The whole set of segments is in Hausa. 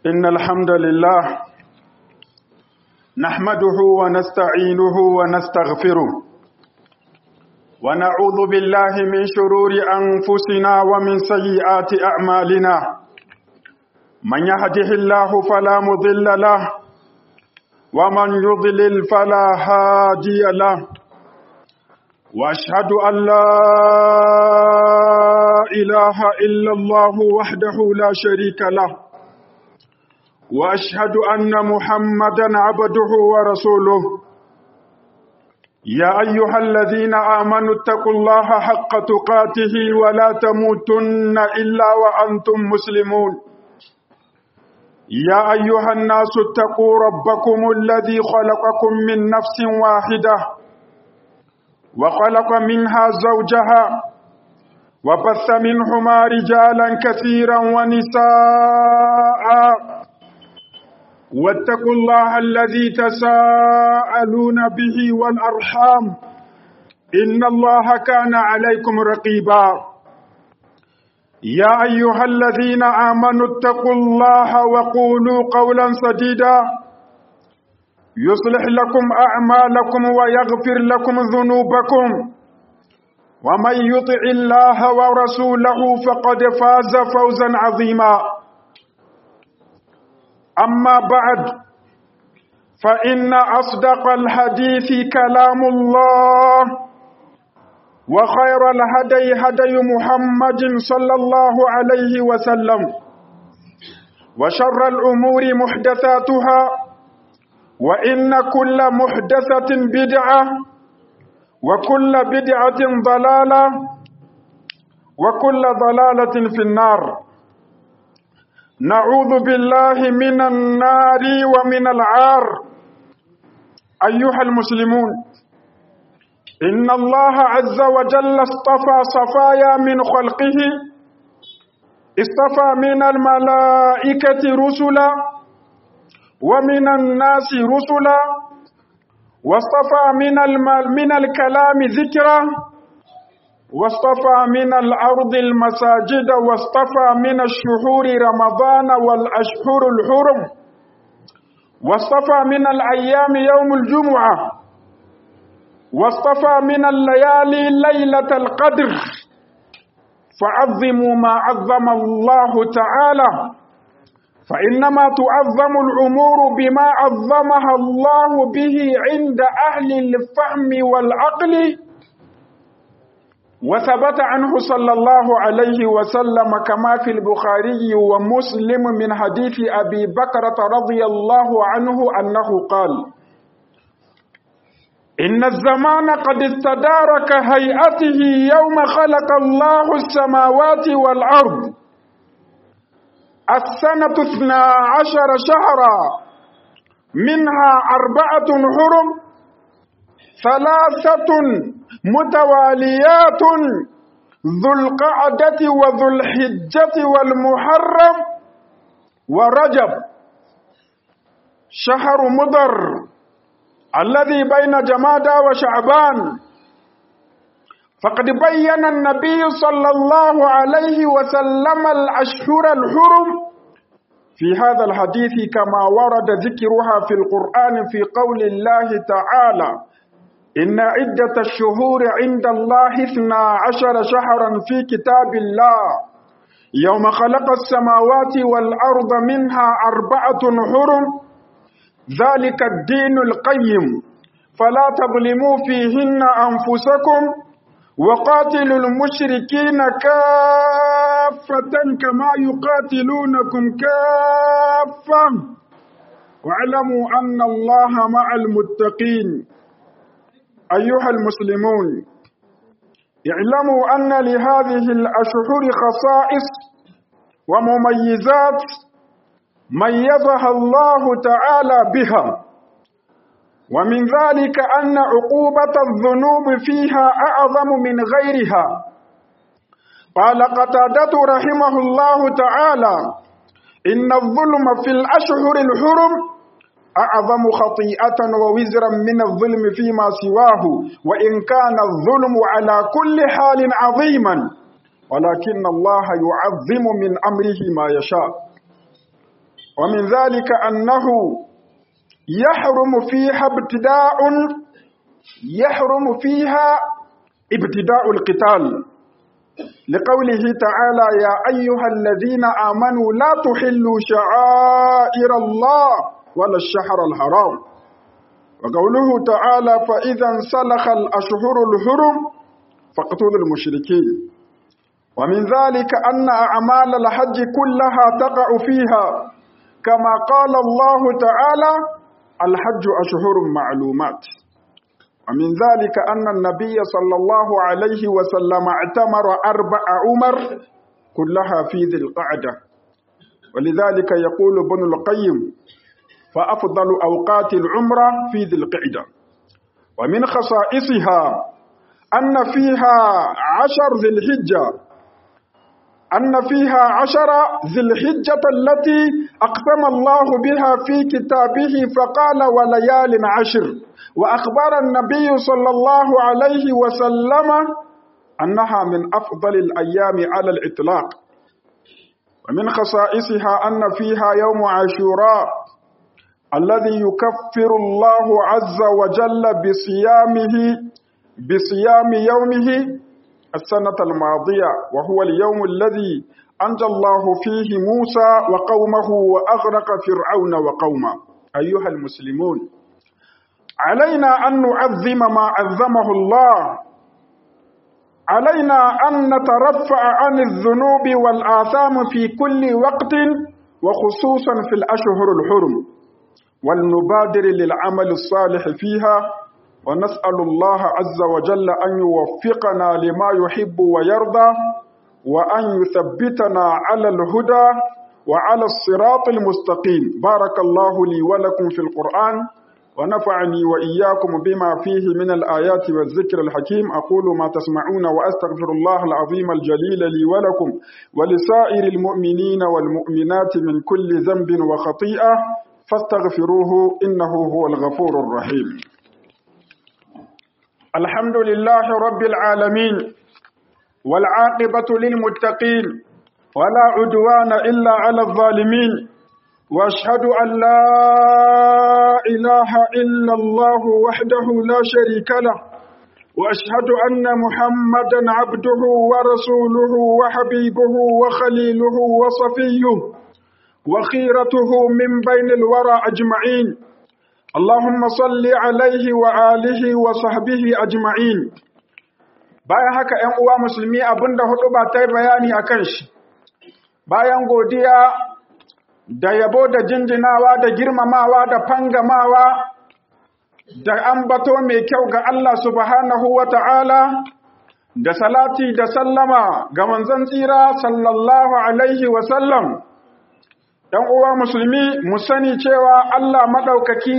إن الحمد لله نحمده ونستعينه ونستغفره ونعوذ بالله من شرور أنفسنا ومن سيئات أعمالنا من يهده الله فلا مضل له ومن يضلل فلا هادي له واشهد ان لا اله الا الله وحده لا شريك له واشهد ان محمدا عبده ورسوله يا ايها الذين امنوا اتقوا الله حق تقاته ولا تموتن الا وانتم مسلمون يا ايها الناس اتقوا ربكم الذي خلقكم من نفس واحده وخلق منها زوجها وبث منهما رجالا كثيرا ونساء واتقوا الله الذي تساءلون به والأرحام إن الله كان عليكم رقيبا يا أيها الذين آمنوا اتقوا الله وقولوا قولا سديدا يصلح لكم أعمالكم ويغفر لكم ذنوبكم ومن يطع الله ورسوله فقد فاز فوزا عظيما أما بعد فإن أصدق الحديث كلام الله وخير الهدي هدي محمد صلى الله عليه وسلم وشر الأمور محدثاتها وإن كل محدثة بدعة وكل بدعة ضلالة وكل ضلالة في النار نعوذ بالله من النار ومن العار أيها المسلمون إن الله عز وجل اصطفى صفايا من خلقه اصطفى من الملائكة رسلا ومن الناس رسلا واصطفى من المال من الكلام ذكرا واصطفى من الأرض المساجد واصطفى من الشهور رمضان والأشهر الحرم واصطفى من الأيام يوم الجمعة واصطفى من الليالي ليلة القدر فعظموا ما عظم الله تعالى فإنما تعظم الأمور بما عظمها الله به عند أهل الفهم والعقل وثبت عنه صلى الله عليه وسلم كما في البخاري ومسلم من حديث أبي بكرة رضي الله عنه أنه قال إن الزمان قد استدار كهيئته يوم خلق الله السماوات والأرض السنة اثنا عشر شهرا منها أربعة حرم ثلاثة متواليات ذو القعدة وذو الحجة والمحرم ورجب شهر مضر الذي بين جمادى وشعبان فقد بين النبي صلى الله عليه وسلم الأشهر الحرم في هذا الحديث كما ورد ذكرها في القرآن في قول الله تعالى إن عدة الشهور عند الله اثنا عشر شهرا في كتاب الله يوم خلق السماوات والأرض منها أربعة حرم ذلك الدين القيم فلا تظلموا فيهن أنفسكم وقاتلوا المشركين كافة كما يقاتلونكم كافة واعلموا أن الله مع المتقين أيها المسلمون اعلموا أن لهذه الأشهر خصائص ومميزات ميزها الله تعالى بها ومن ذلك أن عقوبة الذنوب فيها أعظم من غيرها قال قتادة رحمه الله تعالى إن الظلم في الأشهر الحرم أعظم خطيئة ووزرا من الظلم فيما سواه وإن كان الظلم على كل حال عظيما ولكن الله يعظم من أمره ما يشاء ومن ذلك أنه يحرم فيها ابتداء يحرم فيها ابتداء القتال لقوله تعالى يا أيها الذين آمنوا لا تحلوا شعائر الله ولا الشهر الحرام وقوله تعالى فإذا انسلخ الأشهر الحرم فاقتلوا المشركين ومن ذلك أن أعمال الحج كلها تقع فيها كما قال الله تعالى الحج أشهر معلومات ومن ذلك أن النبي صلى الله عليه وسلم اعتمر أربع عمر كلها في ذي القعدة ولذلك يقول ابن القيم فأفضل أوقات العمرة في ذي القعدة ومن خصائصها أن فيها عشر ذي الحجة أن فيها عشر ذي الحجة التي أقسم الله بها في كتابه فقال وليال عشر وأخبر النبي صلى الله عليه وسلم أنها من أفضل الأيام على الإطلاق ومن خصائصها أن فيها يوم عاشوراء الذي يكفر الله عز وجل بصيامه بصيام يومه السنة الماضية وهو اليوم الذي أنجى الله فيه موسى وقومه وأغرق فرعون وقومه أيها المسلمون علينا أن نعظم ما عظمه الله علينا أن نترفع عن الذنوب والآثام في كل وقت وخصوصا في الأشهر الحرم ولنبادر للعمل الصالح فيها ونسأل الله عز وجل أن يوفقنا لما يحب ويرضى وأن يثبتنا على الهدى وعلى الصراط المستقيم بارك الله لي ولكم في القرآن ونفعني وإياكم بما فيه من الآيات والذكر الحكيم أقول ما تسمعون وأستغفر الله العظيم الجليل لي ولكم ولسائر المؤمنين والمؤمنات من كل ذنب وخطيئة فاستغفروه إنه هو الغفور الرحيم الحمد لله رب العالمين والعاقبة للمتقين ولا عدوان إلا على الظالمين واشهد أن لا إله إلا الله وحده لا شريك له واشهد أن محمدا عبده ورسوله وحبيبه وخليله وصفيه وخيرته من بين الورى أجمعين اللهم صل عليه وآله وصحبه أجمعين bayan haka ‘yan uwa musulmi abinda hudu ba ta yi bayani a kan shi bayan godiya da yabo da jinjinawa da girmamawa da fangamawa da ambato mai kyau ga Allah subhanahu wa ta'ala da salati da sallama ga manzon tsira sallallahu alaihi wasallam ‘yan uwa musulmi mu sani cewa Allah maɗaukaki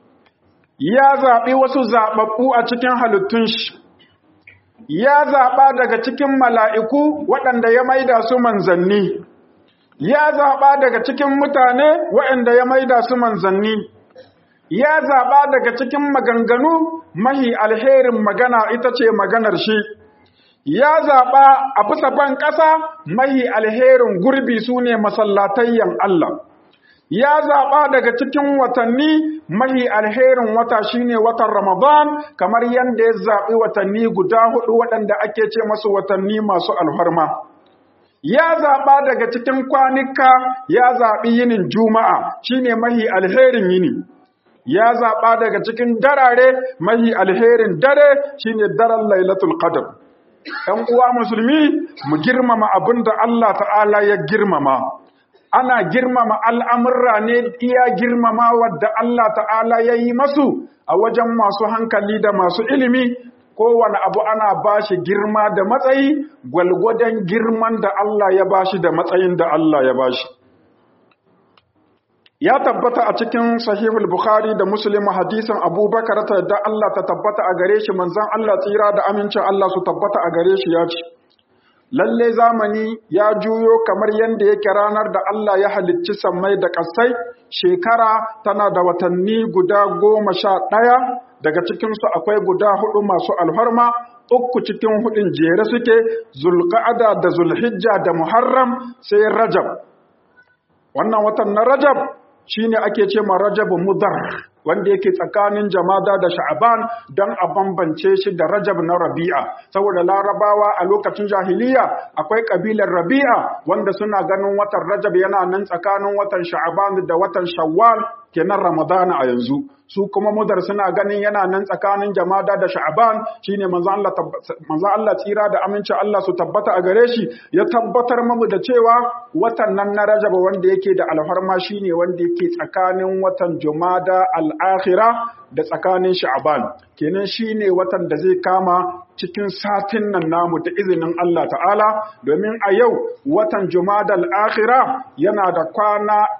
ya zaɓi wasu zaɓaɓɓu a cikin halittun shi ya zaɓa daga cikin mala'iku waɗanda ya maida su manzanni ya zaɓa daga cikin mutane waɗanda ya maida su manzanni ya zaɓa daga cikin maganganu mahi alherin magana ita ce maganar shi ya zaɓa a bisa ban ƙasa mahi alherin gurbi su ne masallatayyan Allah ya zaɓa daga cikin watanni mahi alherin wata shine watan Ramadan kamar yadda ya zaɓi watanni guda hudu waɗanda ake ce masu watanni masu alfarma. Ya zaɓa daga cikin kwanika ya zaɓi yinin Juma'a shine mahi alherin yini. Ya zaɓa daga cikin darare mahi alherin dare shine daren Lailatul Qadr. ‘Yan uwa musulmi mu girmama abin da Allah ta'ala ya girmama. ana girmama al'amurra ne iya girmama wadda Allah ta'ala ya yi masu a wajen masu hankali da masu ilimi kowane abu ana ba shi girma da matsayi gwalgwadon girman da Allah ya ba shi da matsayin da Allah ya ba shi. Ya tabbata a cikin sahihul Bukhari da Muslim hadisin Abubakar ta da Allah ta tabbata a gare shi manzon Allah tsira da amincin Allah su tabbata a gare shi ya ce. lalle zamani ya juyo kamar yadda yake ranar da Allah ya halicci sammai da ƙasai shekara tana da watanni guda goma sha ɗaya daga cikinsu akwai guda hudu masu alfarma uku cikin hudun jere suke zulqa'ada da zulhijja da muharram sai rajab wannan watan na rajab shine ake ce ma rajab mudar wanda yake tsakanin jamada da sha'aban don a bambance shi da rajab na rabi'a saboda larabawa a lokacin jahiliya akwai kabilar rabi'a wanda suna ganin watan rajab yana nan tsakanin watan sha'aban da watan shawwal kenan ramadana a yanzu su kuma mudar suna ganin yana nan tsakanin jamada da sha'aban shine manzo Allah manzo Allah tsira da aminci Allah su tabbata a gare shi ya tabbatar mamu da cewa watan nan na Rajab wanda yake da alfarma shine wanda yake tsakanin watan Jumada al-akhira da tsakanin sha'aban kenan shine watan da zai kama cikin satin nan namu da izinin Allah ta'ala domin a yau watan Jumada al-akhira yana da kwana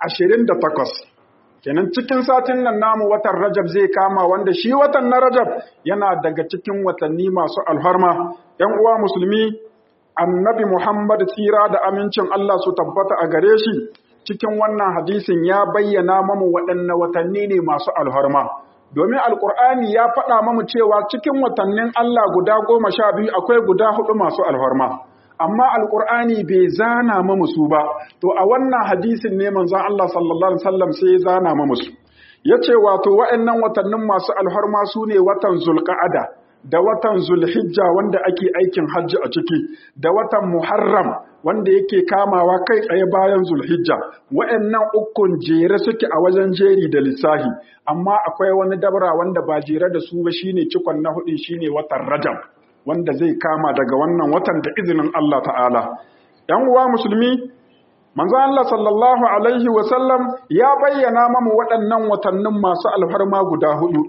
28 kenan cikin satin nan namu watan rajab zai kama wanda shi watan na rajab yana daga cikin watanni masu alharma yan uwa musulmi annabi muhammad tsira da amincin allah su tabbata a gare shi cikin wannan hadisin ya bayyana mamu waɗanne watanni ne masu alharma domin alkur'ani ya faɗa mamu cewa cikin watannin allah guda goma sha biyu akwai guda hudu masu alharma amma alkur'ani bai zana ma musu ba to a wannan hadisin ne manzon Allah sallallahu alaihi wasallam sai ya zana ma musu yace wato wa'annan watannin masu alharma su ne watan zulqa'ada da watan zulhijja wanda ake aikin hajji a ciki da watan muharram wanda yake kamawa kai tsaye bayan zulhijja wa'annan ukun jere suke a wajen jeri da lissahi amma akwai wani dabra wanda ba jere da su ba shine cikon na hudu shine watan rajab wanda zai kama daga wannan watan da izinin Allah ta'ala. ‘Yan uwa musulmi, manzo Allah sallallahu Alaihi wasallam ya bayyana mamu waɗannan watannin masu alfarma guda hudu.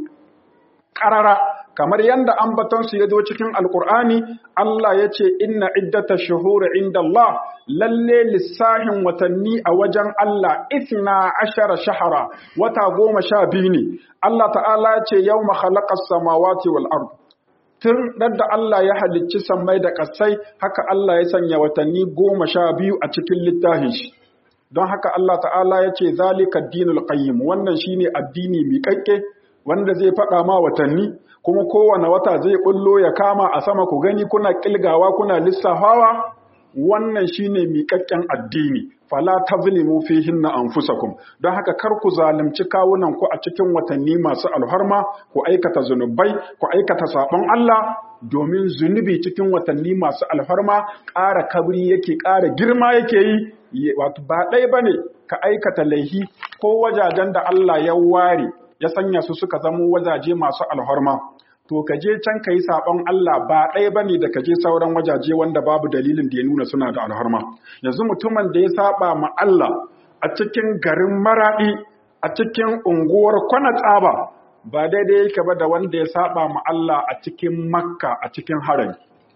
Ƙarara, kamar yadda ambatonsu ya zo cikin Alƙur'ani, Allah ya ce, Inna iddata shuhuri inda Allah, lalle lissahin watanni a wajen Allah, isna ashara shahara, wata goma sha biyu ne. Allah ta'ala ya ce, Yau mahalakar samawati wal ardu. tun da Allah ya halicci sammai da ƙasai haka Allah ya sanya watanni goma sha biyu a cikin littafin shi don haka Allah ta'ala ya ce zalika dinul qayyim wannan shine addini miƙaƙƙe wanda zai faɗa ma watanni kuma kowane wata zai bullo ya kama a sama ku gani kuna ƙilgawa kuna lissafawa wannan shine miƙaƙƙen addini fala tazlimu fihinna anfusakum don haka kar ku zalunci kawunan ku a cikin watanni masu alharma ku aikata zunubai ku aikata sabon Allah domin zunubi cikin watanni masu alfarma ƙara kabri yake ƙara girma yake yi wato ba ɗaya bane ka aikata laihi ko wajajen da Allah ya ware ya sanya su suka zamo wajaje masu alharma to ka je can ka yi saɓon Allah ba ɗaya ba ne da ka je sauran wajaje wanda babu dalilin da ya nuna suna da alharma yanzu mutumin da ya saɓa ma Allah a cikin garin maraɗi a cikin unguwar kwana tsaba ba daidai yake ba da wanda ya saɓa ma Allah a cikin makka a cikin harami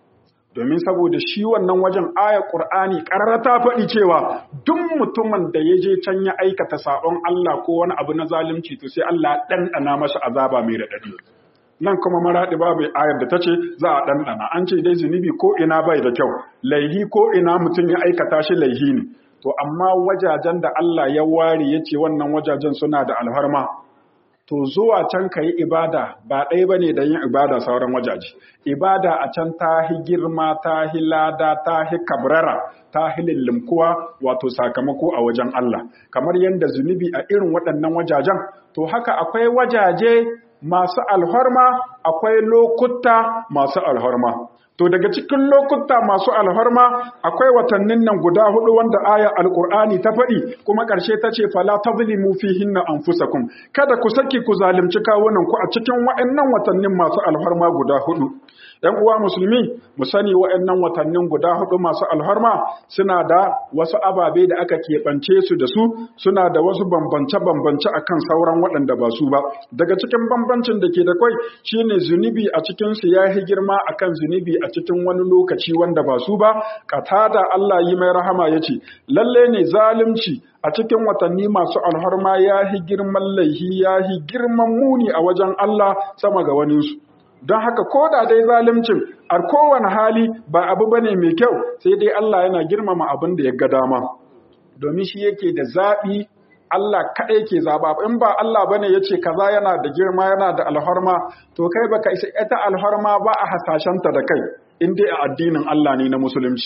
domin saboda shi wannan wajen aya ƙur'ani ƙarara ta faɗi cewa duk mutumin da ya je can ya aikata saɓon Allah ko wani abu na zalunci to sai Allah ɗanɗana masa azaba mai raɗaɗi nan kuma maraɗi babu ayar da ta ce za a ɗanɗana an ce dai zunubi ko ina bai da kyau laihi ko ina mutum ya aikata shi laihi ne to amma wajajen da Allah ya ware ya ce wannan wajajen suna da alharma to zuwa can ka yi ibada ba ɗaya ba ne da yin ibada sauran wajaje ibada a can ta hi girma ta hi lada ta hi kabrara ta hi lillimkuwa wato sakamako a wajen Allah kamar yadda zunubi a irin waɗannan wajajen to haka akwai wajaje masu alhorma akwai lokuta masu alhorma to daga cikin lokuta masu alhorma akwai watannin nan guda hudu wanda aya alqur'ani ta faɗi kuma ƙarshe ta ce fala tazlimu fihinna anfusakum kada ku saki ku zalunci kawunan ku a cikin wa'annan watannin masu alhorma guda hudu ‘Yan uwa musulmi, mu sani wa'yannan watannin guda hudu masu alharma suna da wasu ababe da aka keɓance su da su, suna da wasu bambance-bambance a kan sauran waɗanda ba su ba. Daga cikin bambancin da ke da kwai shi ne zunubi a cikinsu ya yi girma a kan zunubi a cikin wani lokaci wanda ba su ba, da Allah yi mai rahama ya ce, lalle ne zalunci a cikin watanni masu alharma ya yi girman laihi ya yi girman muni a wajen Allah sama ga waninsu. don haka ko da dai zalimcin a kowane hali ba abu bane mai kyau sai dai Allah yana girmama abin da ya ga dama domin shi yake da zaɓi Allah kaɗai ke zaɓa in ba Allah bane ya ce kaza yana da girma yana da alharma to kai baka isa ita alharma ba a hasashenta da kai in dai a addinin Allah ne na musulunci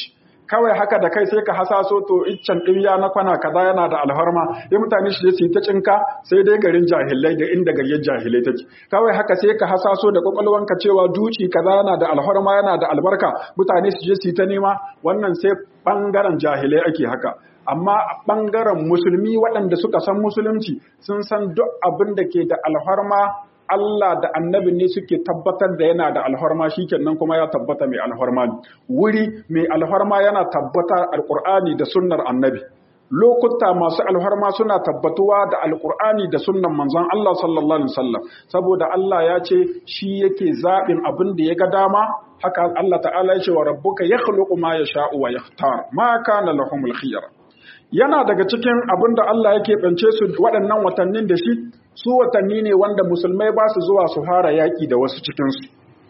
kawai haka da kai sai ka hasaso to iccen ɗirya na kwana kaza yana da alharma ya mutane su je su yi ta cinka sai dai garin jahilai da inda garin jahilai take kawai haka sai ka hasaso da kwakwalwanka cewa duci kaza yana da alharma yana da albarka mutane su je su yi ta nema wannan sai bangaren jahilai ake haka amma a ɓangaren musulmi waɗanda suka san musulunci sun san duk abin da ke da alharma Allah da annabi ne suke tabbatar da yana da alharma shikenan kuma ya tabbata mai alharma ne wuri mai alharma yana tabbata alqur'ani da sunnar annabi lokuta masu alharma suna tabbatuwa da alqur'ani da sunnan manzon Allah sallallahu alaihi wasallam saboda Allah ya ce shi yake zaɓin abin da ya ga dama haka Allah ta'ala ya ce wa rabbuka yakhluqu ma yasha'u wa yakhtar ma kana lahumul khiyara yana daga cikin abin da Allah yake bance su waɗannan watannin da shi su watanni ne wanda musulmai ba su zuwa su fara yaƙi da wasu cikinsu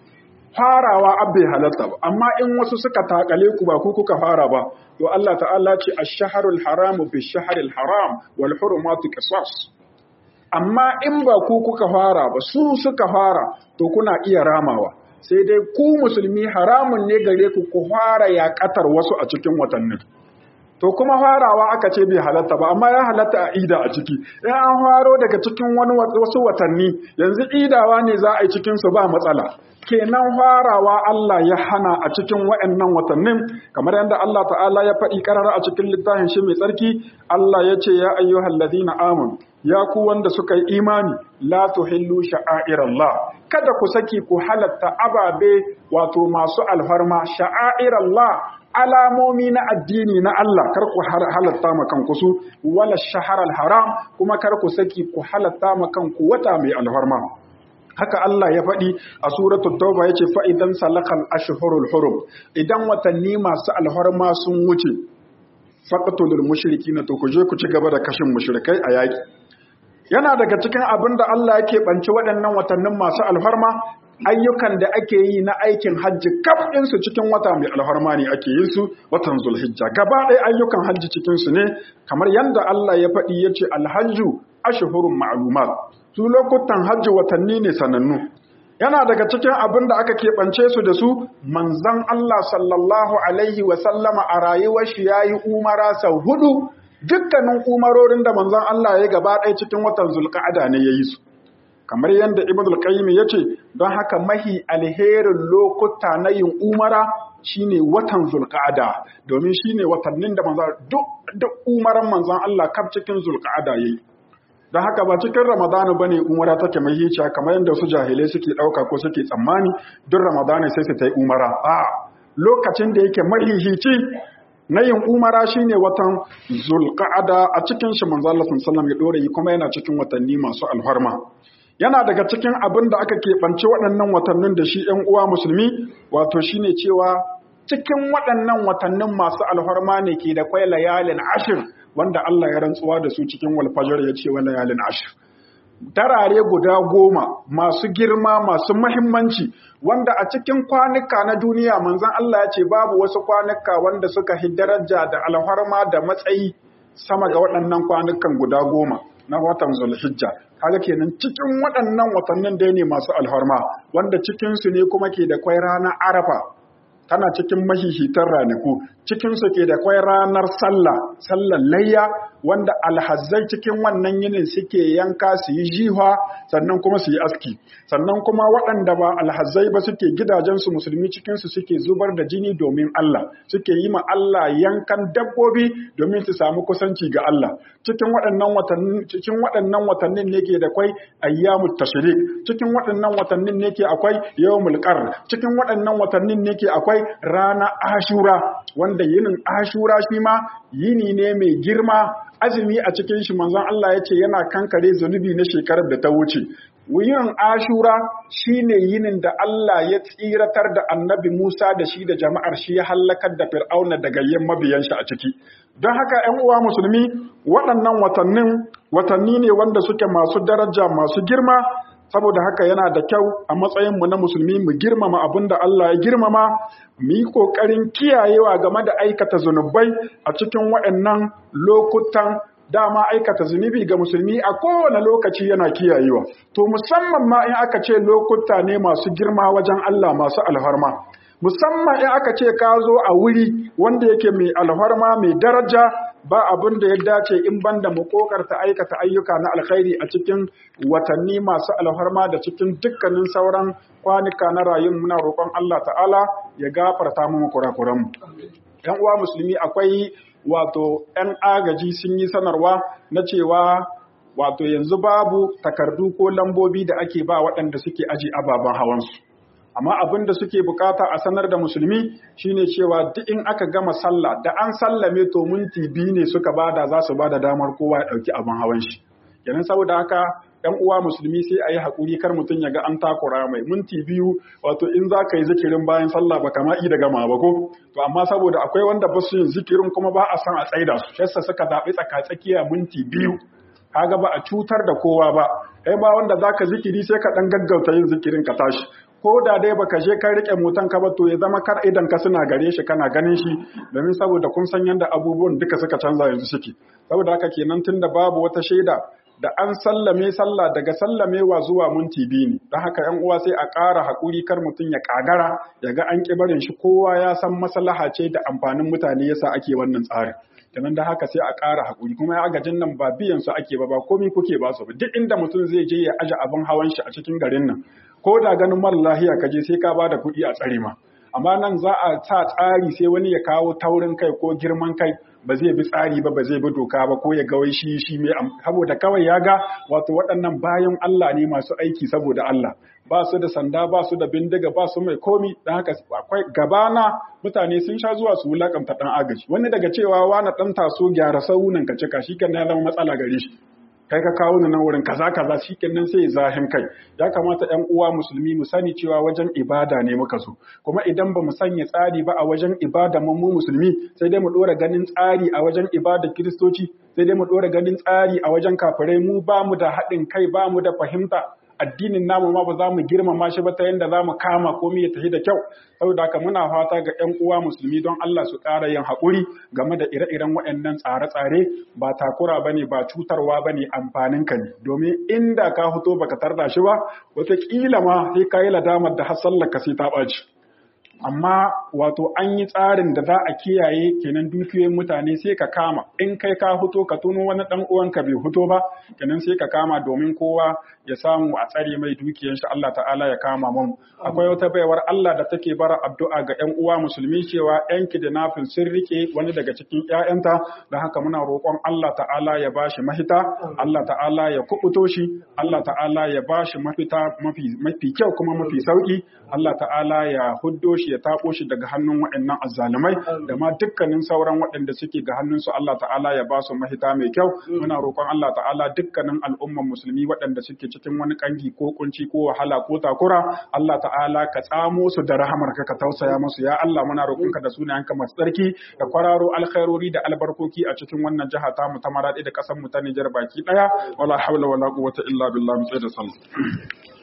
farawa abin halatta ba amma in wasu suka takale ku ba ku kuka fara ba to Allah ta'ala ce ash-shahrul haramu bi shahril haram wal hurumatu qisas amma in ba ku kuka fara ba su suka fara to kuna iya ramawa sai dai ku musulmi haramun ne gare ku ku fara yaƙatar wasu a cikin watannin to kuma farawa aka ce bai halatta ba amma ya halatta a ida a ciki in an faro daga cikin wani wasu watanni yanzu idawa ne za a yi cikin su ba matsala kenan farawa Allah ya hana a cikin waɗannan watannin kamar yadda Allah ta'ala ya faɗi karara a cikin littafin shi mai tsarki Allah ya ce ya ayyuhal ladina amanu ya ku wanda suka yi imani la tuhillu sha'airallah kada ku saki ku halatta ababe wato masu alfarma sha'airallah alamomi na addini na Allah kar ku halatta ma kanku su wala shaharar haram kuma kar ku saki ku halatta ma kanku wata mai alfarma haka Allah ya faɗi a suratul tauba yace fa idan salakal ashhurul hurum idan watanni masu alfarma sun wuce faqatul mushrikina to ku je ku ci gaba da kashin mushrikai a yaki yana daga cikin abin da Allah yake banci waɗannan watannin masu alfarma ayyukan da ake yi na aikin hajji kaf su cikin wata mai alfarma ne ake yin su watan zulhijja gaba ɗaya ayyukan hajji cikin su ne kamar yadda Allah ya faɗi ya ce alhajju ashhurun ma'lumat su lokutan hajji watanni ne sanannu yana daga cikin abin da aka keɓance su da su manzon Allah sallallahu alaihi wa sallama a rayuwar shi yayi umara sau hudu dukkanin umarorin da manzon Allah ya gaba ɗaya cikin watan zulqa'ada ne yayi su kamar yadda ibn al-qayyim yace don haka mahi alherin lokuta na yin umara shine watan zulqa'ada domin shine watannin da manzon duk duk umaran manzon Allah kaf cikin zulqa'ada yayi don haka ba cikin ramadana bane umara take mai hiciya kamar yadda su jahilai suke dauka ko suke tsammani duk ramadana sai su ta yi umara a lokacin da yake mahihici na yin umara shine watan zulqa'ada a cikin shi manzo Allah sallallahu ya dore yi kuma yana cikin watanni masu alfarma yana daga cikin abin da aka keɓance waɗannan watannin da shi ‘yan uwa musulmi wato shine cewa cikin waɗannan watannin masu alfarma ne ke da kwai layalin ashir wanda Allah ya rantsuwa da su cikin walfajar ya ce wa layalin ashir darare guda goma masu girma masu mahimmanci wanda a cikin kwanuka na duniya manzon Allah ya ce babu wasu kwanuka wanda suka hi daraja da alfarma da matsayi sama ga waɗannan kwanukan guda goma na watan zulhijja kaga kenan cikin waɗannan watannin da ne masu alfarma wanda cikinsu ne kuma ke da kwai ranar arafa tana cikin mahihitar ranaku cikinsu ke da kwai ranar sallah sallar layya wanda alhazzai cikin wannan yinin suke yanka su yi jiha sannan kuma su yi aski sannan kuma waɗanda ba alhazzai ba suke gidajensu musulmi cikinsu suke zubar da jini domin Allah suke yi ma Allah yankan dabbobi domin su samu kusanci ga Allah cikin waɗannan watannin cikin waɗannan watannin ne ke da kwai ayyamut tashrik cikin waɗannan watannin ne ke akwai yawmul qar cikin waɗannan watannin ne ke akwai rana ashura wanda yinin ashura shi ma yini ne mai girma azumi a cikin shi manzon Allah ya ce yana kankare zunubi na shekarar da ta wuce Wuyin ashura shine yinin da Allah ya tsiratar da annabi Musa da shi da jama'ar shi ya hallakar da fir'auna da gayyen mabiyan shi a ciki don haka 'yan uwa musulmi waɗannan watannin watanni ne wanda suke masu daraja masu girma saboda haka yana da kyau a matsayinmu na musulmi mu girmama abin da Allah ya girmama mu yi ƙoƙarin kiyayewa game da aikata zunubai a cikin waɗannan lokutan dama aikata zunubi ga musulmi a kowane lokaci yana kiyayewa to musamman ma in aka ce lokuta ne masu girma wajen Allah masu alfarma musamman in aka ce ka zo a wuri wanda yake mai alfarma mai daraja ba abin da ya dace in banda mu kokarta aikata ayyuka na alkhairi a cikin watanni masu alfarma da cikin dukkanin sauran kwanuka na rayun muna roƙon Allah ta'ala ya gafarta mu kurakuran mu yan uwa musulmi akwai wato yan agaji sun yi sanarwa na cewa wato yanzu babu takardu ko lambobi da ake ba waɗanda suke aji ababen hawansu amma abin da suke bukata a sanar da musulmi shine cewa duk in aka gama sallah da an sallame to minti biyu ne suka bada za su bada damar kowa ya dauki abin hawan shi kenan saboda haka ɗan uwa musulmi sai a yi haƙuri kar mutum ya ga an takura mai minti biyu wato in za ka yi zikirin bayan sallah ba kama da gama ba ko to amma saboda akwai wanda ba su yin zikirin kuma ba a san a tsaida su shassa suka zaɓi tsaka-tsakiya minti biyu kaga ba a cutar da kowa ba kai ba wanda zaka zikiri sai ka dan gaggauta yin zikirin ka tashi ko da dai baka je ka rike motan ka ba to ya zama kar idan ka suna gare shi kana ganin shi domin saboda kun san yanda abubuwan duka suka canza yanzu suke saboda haka kenan tunda babu wata shaida da an sallame sallah daga sallamewa zuwa minti biyu ne don haka yan uwa sai a ƙara haƙuri kar mutum ya ƙagara ya ga an ƙi barin shi kowa ya san maslaha ce da amfanin mutane yasa ake wannan tsarin kenan da haka sai a ƙara haƙuri kuma ya agajin nan ba biyan su ake ba ba komai kuke ba su ba duk inda mutum zai je ya aje abin hawan shi a cikin garin nan ko da ganin mara lahiya ka je sai ka ba da kuɗi a tsare ma amma nan za a sa tsari sai wani ya kawo taurin kai ko girman kai ba zai bi tsari ba ba zai bi doka ba ko ya ga wai shi shi mai saboda kawai ya ga wato waɗannan bayan Allah ne masu aiki saboda Allah ba su da sanda ba su da bindiga ba su mai komi dan haka akwai gabana mutane sun sha zuwa su wulakanta dan agaji wani daga cewa wani dan taso gyara saunan ka cika shi kan ya zama matsala gare shi kai ka kawo ni nan wurin kaza kaza shikenan sai zahin kai ya kamata ƴan uwa musulmi mu sani cewa wajen ibada ne muka so kuma idan ba mu sanya tsari ba a wajen ibada mu mu musulmi sai dai mu dora ganin tsari a wajen ibada kiristoci sai dai mu dora ganin tsari a wajen kafirai mu ba mu da haɗin kai ba mu da fahimta addinin namu ma ba za mu girmama shi ba ta yadda za mu kama komai ya tafi da kyau saboda haka muna fata ga 'yan uwa musulmi don Allah su ƙara yin haƙuri game da ire-iren waɗannan tsare-tsare ba takura ba ne ba cutarwa ba ne amfanin ka ne domin inda ka fito baka tarda shi ba wataƙila ma sai ka yi ladamar da har sallar ka sai ta ɓaci amma wato an yi tsarin da za a kiyaye kenan dukiyoyin mutane sai ka kama in kai ka fito ka tuno wani dan uwanka bai fito ba kenan sai ka kama domin kowa ya samu a tsare mai dukiyar shi Allah ta'ala ya kama mun akwai wata baiwar Allah da take bara addu'a ga ƴan uwa musulmi cewa ƴan kidnapping sun rike wani daga cikin ƴaƴanta da haka muna roƙon Allah ta'ala ya bashi mahita Allah ta'ala ya kubuto shi Allah ta'ala ya bashi mafita mafi mafi kyau kuma mafi sauki Allah ta'ala ya huddo shi ya taɓo shi daga hannun waɗannan azzalumai da ma dukkanin sauran waɗanda suke ga hannunsu Allah ta'ala ya ba su mahita mai kyau muna roƙon Allah ta'ala dukkanin al'umman musulmi waɗanda suke cikin wani kangi ko kunci ko wahala ko takura Allah ta'ala ka tsamo su da rahamar ka ka tausaya musu ya Allah muna roƙon ka da sunayenka masu tsarki da kwararo alkhairori da albarkoki a cikin wannan jiha ta mu ta maradi da ƙasar mu ta Nijar baki ɗaya wala hawla wala quwwata illa billah mu da sallah